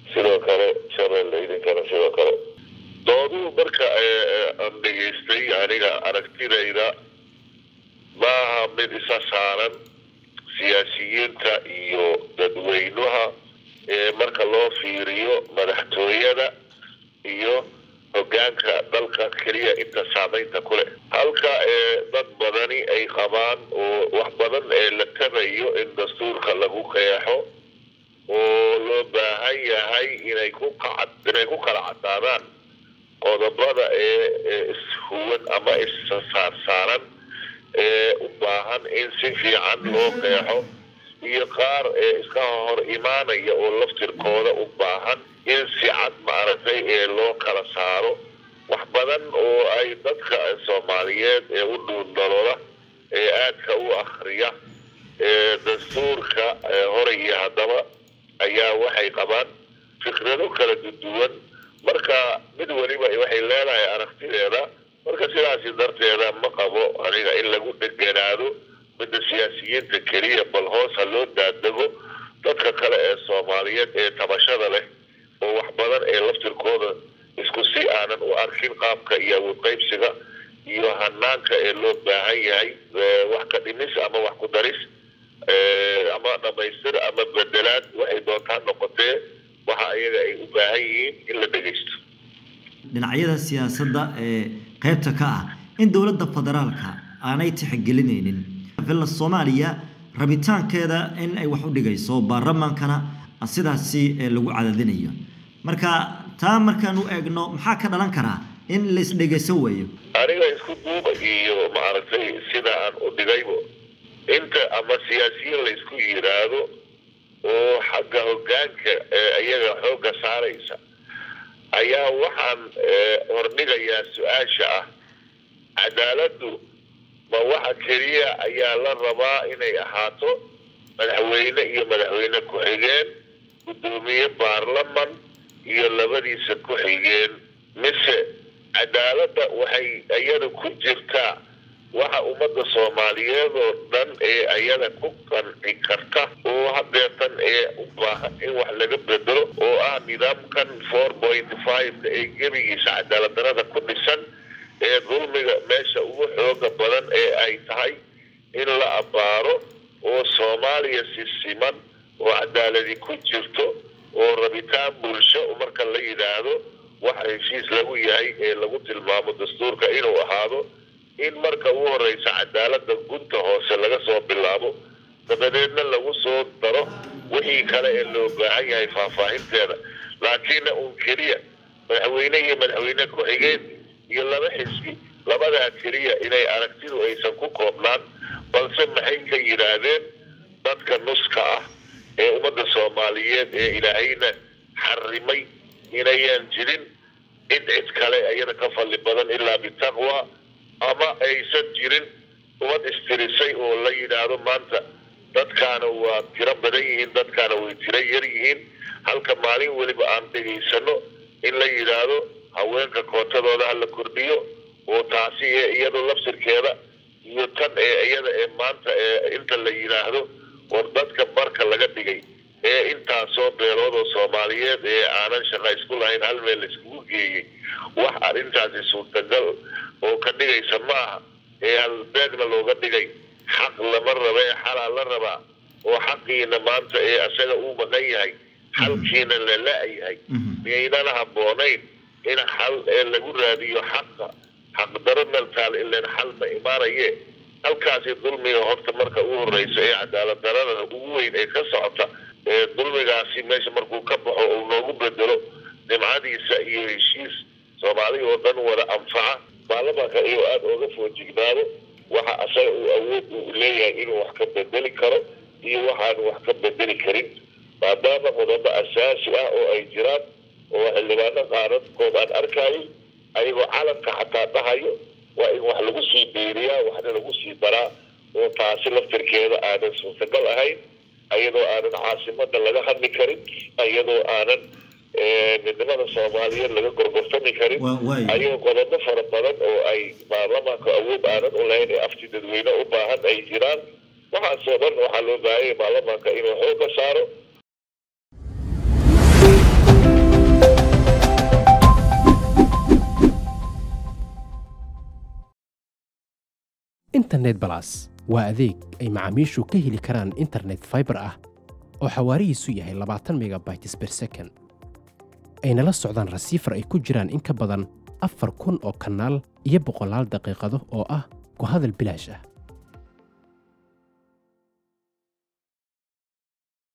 sidoo kale shabeelle idinkana sidoo kale dooduhu marka aan dhegaystay aniga aragtidayda maaha mid isa saaran siyaasiyiinta iyo dadweynaha marka loo fiiriyo madaxtooyada iyo hogaanka dalka keliya inta saamaynta ku leh halka dad badani ay qabaan oo wax badan ee la tabayo in dastuurka lagu qeexo oo loo baahan yahay inay ku qacad inay ku kala cadaadaan qodobada ee ishuwan ama issaarsaaran ee u baahan in si fiican loo qeexo iyo qaar ee iska hor imaanaya oo laftirkooda u baahan in si cad maaragtay ee loo kala saaro wax badan oo ay dadka soomaaliyeed ee u dhuundalooda ee aadka u akriya ee dastuurka hore iyo haddaba ayaa waxay qabaan fikrado kala duwan marka mid weliba waxay leedahay aragtideeda marka sidaasi darteeda ma qabo aniga in lagu dheganaado midda siyaasiyiinta keliya bal hoos ha loo daadego dadka kale ee soomaaliyeed ee tabashada leh oo wax badan ee laftirkooda isku si aanan u arkin qaabka iyo awood qaybsiga iyo hanaanka ee loo baahan yahay wax ka dhimis ama wax ku daris ama dhamaystir ama bedelaad waxay doontaa noqotee waxa iyaga ay u baahan yihiin in la dhegaysto dhinacyada siyaasadda ee qaybta ka ah in dowladda federaalka aanay tixgelinaynin villa soomaaliya rabitaankeeda in ay wax u dhigayso baarlamaankana sidaasi lagu cadadinayo marka taa markaan u eegno maxaa ka dhalan karaa in laisdhegayso weeyo aniga isku duuba iyo maaragtay sida aan u dhigaybo inta ama siyaasiyiin laysku yiraahdo oo xagga hogaanka iyaga xoogga saaraysa ayaa waxaan hordhigayaa su-aasha ah cadaaladdu ma waxa keliya ayaa la rabaa inay ahaato madaxweyne iyo madaxweyne ku-xigeen guddoomiye baarlaman iyo labadiisa ku-xigeen mise cadaaladda waxay iyada ku jirtaa waxa ummadda soomaaliyeed oo dhan ee ayada ku qanci karta oo hadeetan ee u baahan in wax laga bedelo oo ah nidaamkan four point five ee gebigiisa cadaalad darada ku dhisan ee dulmiga meesha ugu xooga badan ee ay tahay in la abbaaro oo soomaaliya si siman oo cadaaladi ku jirto oo rabitaan bulsho marka la yidhaahdo waxa heshiis lagu yahay ee lagu tilmaamo dastuurka inuu ahaado in marka ugu horeysa cadaalada gunta hoose laga soo bilaabo dabadeedna lagu soo daro wixii kale ee loo baahan yahay faahfaahinteeda laakiinna uun keliya madaxweyne iyo madaxweyne ku-xigeen iyo laba xisbi labadaa keliya inay aragtidu aysan ku koobnaan balse maxay ka yidhaahdeen dadka nuska ah ee ummadda soomaaliyeed ee ilaahayna xarimay inayaan jirin cid cid kale iyada ka fadli badan ilaa bitaqwa ama aysan jirin umad istirisay oo la yidhaahdo maanta dadkaana waa tiro badan yihiin dadkaana way tiro yar yihiin halka maalin weliba aan dhegaysano in la yidhaahdo haweenka kootadooda ha la kordhiyo oo taasi ee iyado lafsirkeeda iyo tan ee iyada ee maanta ee inta la yidhaahdo war dadka barka laga dhigay ee intaasoo beelood oo soomaaliyeed ee aanan shaqa isku lahayn hal meel laiskugu geeyey wax arrintaasi suurtagal oo ka dhigaysa ma aha ee halbeegna looga dhigay xaq lama raba ee xalaa la rabaa oo xaqiina maanta ee asaga uu maqan yahay xalkiina la la-yahay miyaynana habboonayn in xal ee lagu raadiyo xaqa xaqdaro meltaal ileen xal ma imaanaye halkaasi dulmiga horta marka ugu horeysa ee cadaalad darada ugu weyn ee ka socota ee dulmigaasi meesha markuu ka baxo uu noogu bedelo nimcadiisa iyo heshiis soomaali oo dhan wada anfaca baarlamaanka iyo aada ooga foojignaado waxa asaga uu awood uu leeyahay inuu wax ka bedeli karo iyo waxaanu wax ka bedeli karin maadaama qodobo asaasi ah oo ay jiraan oo xildhibaano qaaradkood aan arkayay ayagoo calanka xataa dhahayo waa in wax lagu sii biiriyaa waxna lagu sii daraa oo taasi laftirkeeda aanan suurtagal ahayn ayadoo aanan caasimada laga hadli karin ayadoo aanan midnimada soomaaliyeed laga gorgortami karin ayagoo qodobo fara badan oo ay baarlamaanka awood aanan u lahayn ee afti dadweyne u baahan ay jiraan waxaasoo dhan waxaa loo baahanya baarlamaanka inuu xooga saaro internet balas waa adeeg ay macaamiishu ka heli karaan internet fiber ah oo xawaarihiisu yahay labaatan megabytes per second ayna la socdaan rasiifar ay ku jiraan in ka badan afar kun oo kanaal iyo boqolaal daqiiqado oo ah ku hadal bilaash ah